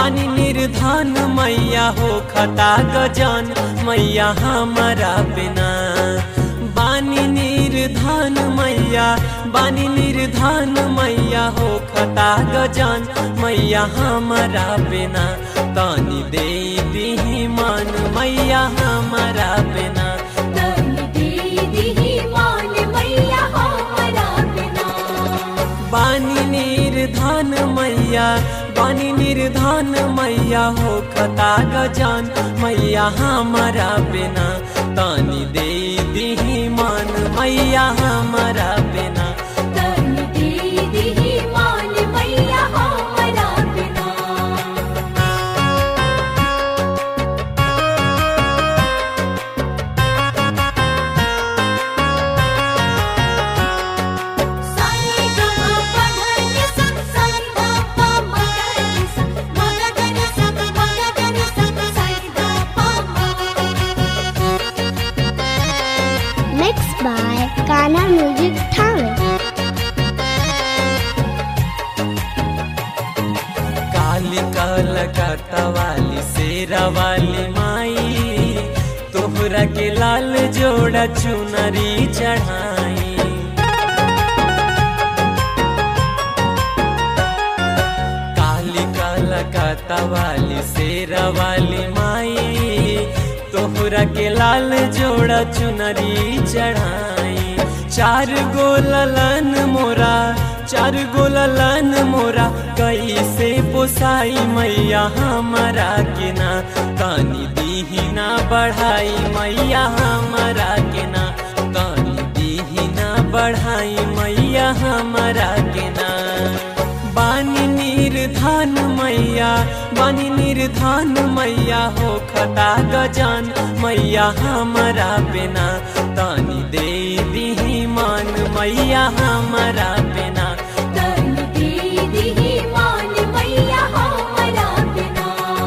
बानी निर्धन मैया हो खता गजन मैया हमारा बिना बानी निर्धन मैया बानी निर्धन मैया हो खता गजन मैया हमारा बिना तनी दे दीही मन मैया हमारा बिना तनी दे दिही मान मैया हमरा बिना बानी निर्धन मैया बानी निर्धन मैया हो खता गजान मैया हमारा बिना तानी दे दीही मन मैया हमारा बिना तनी दे दिही मान मैया हमरा बिना साई गमा पधनि सा साई धा पा मगरि सा मगरि सा मगरि सा साई धा पा मा Mixed by Ghana Music Talent. काली कलकत्ता वाली शेरा वाली माई तोहरा के लाल जोड़ा चुनरी चढ़ाई काली कलकत्ता वाली शेरा वाली माई तोहरा के लाल जोड़ा चुनरी चढ़ाई चार गो ललन मोरा चार गो ललन मोरा कैसे पोसाई मैया हमारा के ना कानी दीही ना बढ़ाई मैया हमारा के ना कानी दीही ना बढ़ाई मैया हमारा के ना बानी निर्धन मैया बानी निर्धन मैया हो खता गजान मैया हमारा बिना तानी दे दीही मान मैया हमारा बिना तनी दे दिही मान मैया हमरा बिना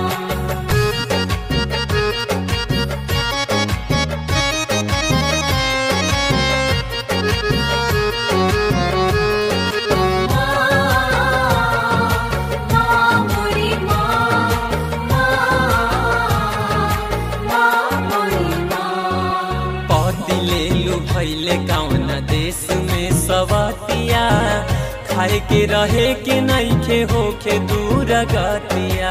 पति ले लू भैले कौन देश में सवतिया खाए के रहे के नइखे होखे दूर गतिया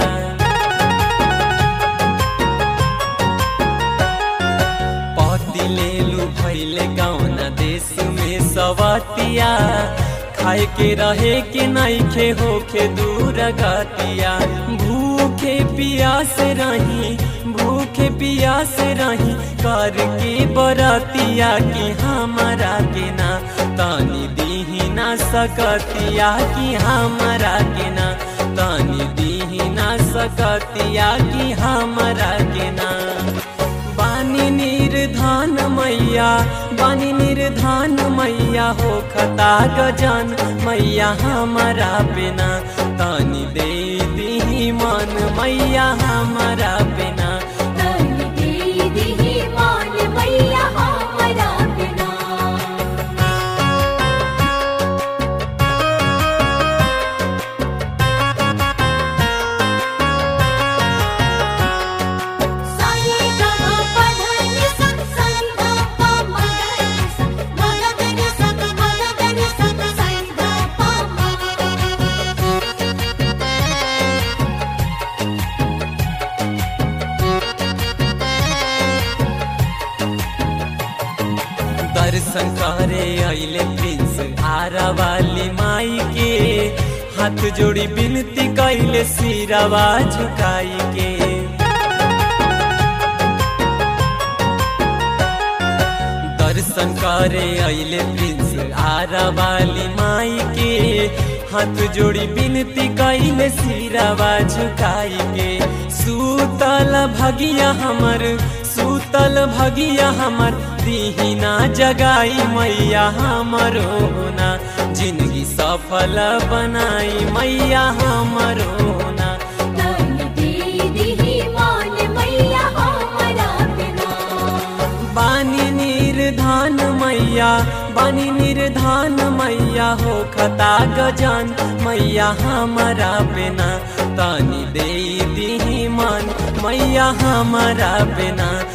पति ले लू भैले कौन देश में सवतिया खाए के रहे के नइखे होखे दूर गतिया भूखे पियास रही भूखे पियास रही करके बरतिया कि हमारा के ना तानी दीही ना सकतिया कि हमारा के ना तानी दीही ना सकतिया कि हमारा के ना बानी निर्धान मैया बानी निर्धान मैया हो खता गजान मैया हमारा बिना तानी दे दीही मन मैया हमारा बिना तनी दे दिही मान मैया हमरा बिना साई गमा पधनि सा साई धा पा मगरि सा मगरि सा मगरि सा साई धा पा मा दर्शन करे अइले प्रिंस आरा वाली माई के हाथ जोड़ी बिनती कैले सिरवा झुकाई के दर्शन करे अइले प्रिंस आरा वाली माई के हाथ जोड़ी बिनती कैले सिरवा झुकाई के सूतल भगिया हमर सूतल भगिया हमर दीहिना जगाई मैया हमरो ना जिंदगी सफल बनाई मैया हमरो ना तनी दे दिही मान मैया हमरा बिना बानी निर्धान मैया बानी निर्धान मैया हो खता गजान मैया हमारा बिना तानी दे दी मन मैया हमारा बिना